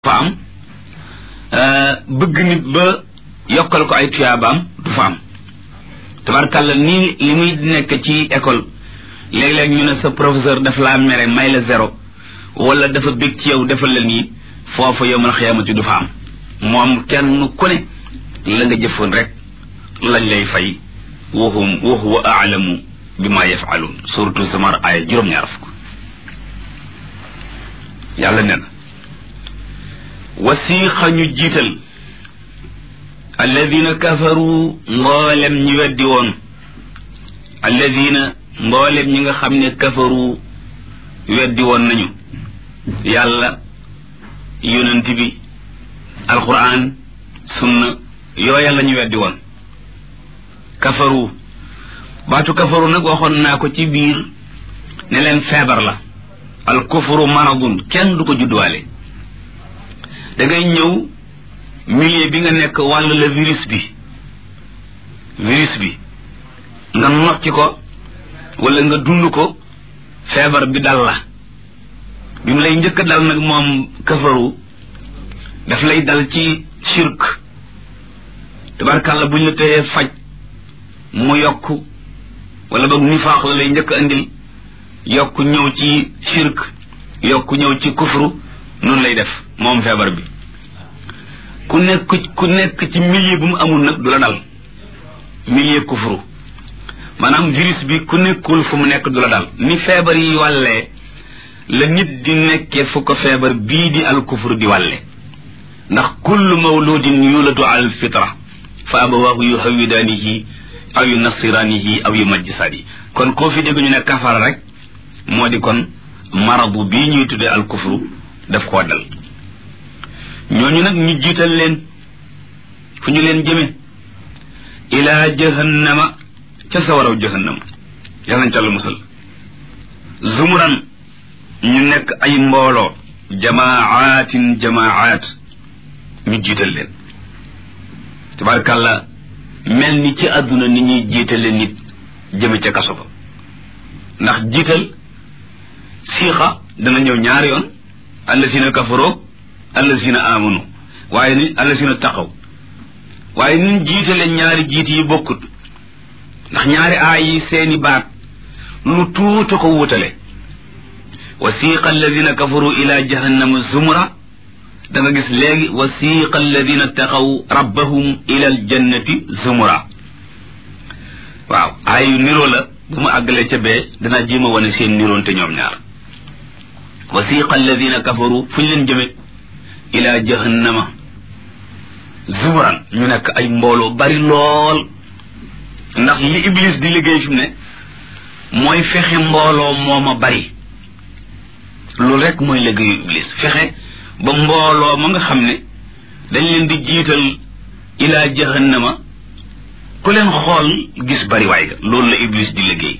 fa am bëgg nit ba yokkal ko ay tuyaabaam du fa am tabarkàlla nii li muy nekk ci école léeg-léeg ñu ne sa professeur daf laa mere may la zéro wala dafa bég ci yow defal la nii foofa yowmal xiyaamati du fa am moom kenn ku ne la nga jëfoon rek lañ lay fay wahum wa huwa aalamu bi ma yafaluun suratu samar aaya juróom-ñaar fukk yàlla nee na wasiixa ñu jiital alladina kafaru mboolem ñi weddi woon alladina mboolem ñi nga xam ne kafaru weddi woon nañu yàlla yonent bi alquran sunna yooya la ñu weddi woon kafaru baatu kafaru nag waxoon naa ko ci biir ne leen feebar la al kufru maradun kenn du ko judduwaale da ngay ñëw milieu bi nga nekk wàll la virus bi virus bi nga nocci ko wala nga dund ko feebar bi dal la bi mu lay njëkk a dal nag moom kafaru daf lay dal ci shirk tabarkàlla buñ la tëyee faj mu yokk wala boog nifaax la lay njëkk a indil yokk ñëw ci shirk yokk ñëw ci kufru noonu lay def moom feebar bi ku nekk ku nekk ci milieu bu mu amul nag du la dal milieu kufru maanaam virus bi ku nekkul fu mu nekk du la dal ni feebar yi wàllee la nit di nekkee fu ko feebar bii di al kufru di wàlle ndax kullu mawludin yuladu al fitra fa abawaahu yu hawidaanihi aw yu nasiraanihi aw yu majjisaani kon koo fi dégg ñu ne kafara rek moo di kon marabu bii ñuy tuddee al kufru daf koo dal ñooñu nag ñu jiital leen fu ñu leen jëme ilaa jahannama ca sawaraw jahannama yàlla nañ ca la musal zumuran ñu nekk ay mbooloo jamaatin jamaat ñu jiital leen tabarkàlla mel ni ci àdduna ni ñuy jiitale nit jëme ca kaso ba ndax jiital siixa dana ñëw ñaari yoon allasina kafaroo allasina amanu waaye ni allasina taxaw waaye nin jiitale ñaari jiit yi bokkut ndax ñaari aay yi seeni baat lu tuuta ko wutale wasiqa alladina kafaru ila jahannama zumra da nga gis léegi wasiqa alladina taxaw rabbahum ila aljannati zumra waaw aay yu niroo la bu ma àggalee ca bee danaa jéem a wane seen niroonte ñoom ñaar wasiqa alladina kafaru fu ñu leen jëme ila jahannama zumuran ñu nekk ay mbooloo bari lool ndax li iblis di liggéey fi mu ne mooy fexe mbooloo mooma bari loolu rek mooy liggéeyu iblis fexe ba mbooloo ma nga xam ne dañ leen di jiital ila jahannama ku leen xool gis bari waay ga loolu la iblis di liggéey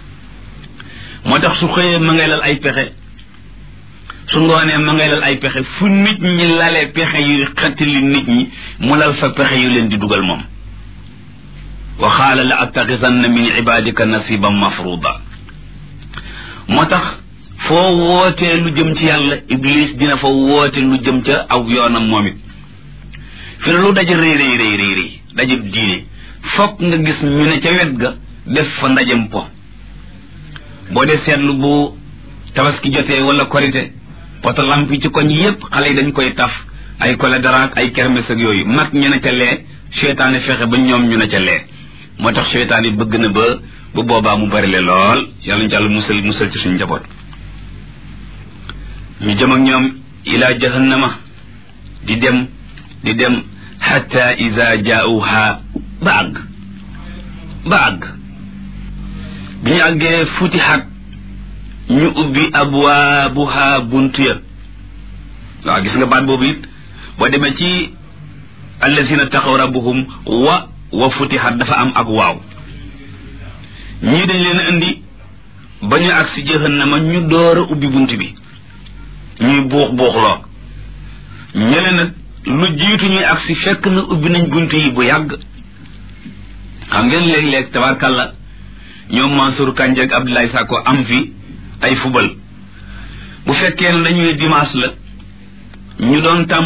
moo tax su xëyee ma ngay lal ay pexe su ngoonee ma ngay lal ay pexe fu nit ñi lalee pexe yu xettali nit ñi mu lal fa pexe yu leen di dugal moom wa xaala la attaxisanna min ibadika nasiban mafruda moo tax foo wootee lu jëm ci yàlla iblis dina fa woote lu jëm ca aw yoonam moom it fi ne lu daje rëy rëy rëy rëy rëy daje diine fokk nga gis ñu ne ca wet ga def fa ndajem po boo dee seetlu bu tabaski jotee wala korite poto lamp yi ci koñ yépp xale yi dañ koy taf ay kole daraak ay kermes ak yooyu mag ñu ne ca lee seytaane fexe ba ñoom ñu ne ca lee moo tax seytaan yi bëgg na ba bu boobaa mu bari le lool yàlla ñu jàll musal musal ci suñu njaboot ñu jëm ak ñoom ila jahannama di dem di dem xatta ida jaauha ba àgg ba àgg bi ñu àggee futixat ñu ubbi abwaabuha buntu ya waaw gis nga baat boobu it boo demee ci allazina taxaw rabbuhum wa wa futixat dafa am ak waaw ñii dañ leen indi ba ñu agsi jahannama ñu door a ubbi bunt bi ñuy buux buuxloo ñële nag lu jiitu ñuy agsi fekk na ubbi nañ bunt yi bu yàgg xam ngeen léeg-léeg tabarkàlla ñoom Mansour Kandji ak Abdoulaye Sakko am fi ay fubal bu fekkee ne dañuy dimanche la ñu doon tàmm